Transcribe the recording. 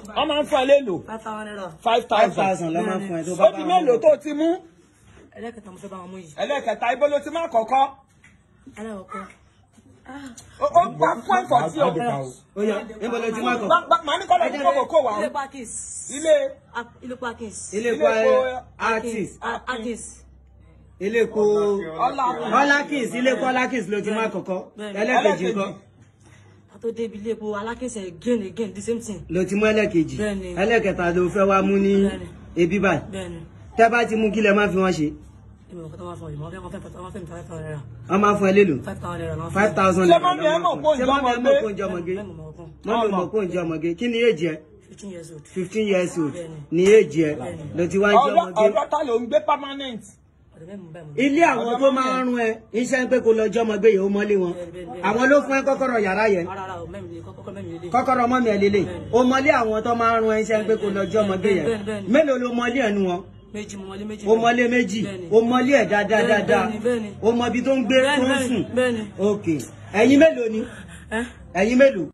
wọ́n máa ń fún ẹ lélo five thousand naira five five thousand thousand lọ́ máa fún ẹ tó bá ó di mélòó tó ti mú ẹlẹ́kẹta mo fẹ́ bá wọn mú yìí ẹlẹ́kẹta ibo ló ti má kọ́kọ́ aláwọ̀kọ́ ó ó gba point for tí o ó yá níbo ló ti má kọ̀ Gba- gba- màá ní kọ́lọ̀ ní kókò kó wà ó ilé parkins ilé ilé parkins ilé ilé epo epo artist Ah, Akins ilé epo ọlá ọlákìs ilé epo ọlákìs ló ti má kọ́kọ́ Bẹ́ẹ̀ni. ẹlẹ́kejì ńkọ́ àtó débi ilé epo alákìnsẹ̀ again again the same thing ló ti mú ẹlẹ́kejì Bẹ́ẹ̀ni. ẹlẹ́kẹta ló fẹ́ wá mú ní Bẹ́ẹ̀ni. ebi báyìí bẹ́ẹ̀ni tẹ́ bá ti mú kí lẹ má fi wọ́n ṣe ìmọ̀ ọ̀kọ́ tó máa fọ ìmọ̀ ọ̀fẹ́ wọn fẹ́ wọn fẹ́ mi five thousand naira wọ́n máa fún ẹ lélo five thousand naira náà five thousand Ṣé mọ́mí ẹ mọ̀ pé òun ṣé mọ́mí ẹ mọ̀ pé òun jọmọge? jọmọge bẹ́ẹ̀ mọ̀ ọkàn mọ́mí mọ̀ pé òun jọmọge kí ni èjì ẹ fifteen years old fifteen years old Bẹ́ẹ̀ni. ni èjì ẹ ló ti wá ń ọ̀dọ́ jọmọge ọ̀dọ́ ta ló ń gbé permanent ọ̀dọ̀ bẹ́ẹ̀ mọ̀ bẹ́ẹ̀ mọ̀ ilé àwọn tó máa ń rún ẹ iṣẹ́ ń pé kó lọ jọmọge yìí ó mọ́lé wọn àwọn ló fún ẹ kọ́kọ́rọ́ yàrá yẹn ara ara ò mẹ́rin lè kọ́kọ́ mẹ́rin lè dé kọ́kọ́rọ́ mọ́mí ẹ lélẹ̀ ó mọ́lé àwọn tó máa ń rún ẹ iṣẹ́ ń pé kó lọ jọmọge yẹn Bẹ́ẹ̀ni, bẹ́ẹ̀ni. mélòó ló mọ́lé ẹnu wọn méjì mo mọlé méjì ó mọ́lé méjì Bẹ́ẹ̀ni. ó mọ́lé ẹ̀ dáadáa Bẹ́ẹ̀ni, dáadáa bẹ́ẹ̀ni, bẹ́ẹ̀ni. ó mọ ibi tó ń gbé tó ń bẹ́ẹ̀ni sùn bẹ́ẹ̀ni ok ẹ̀yin mélòó ni ẹ́ ẹ̀yin mélòó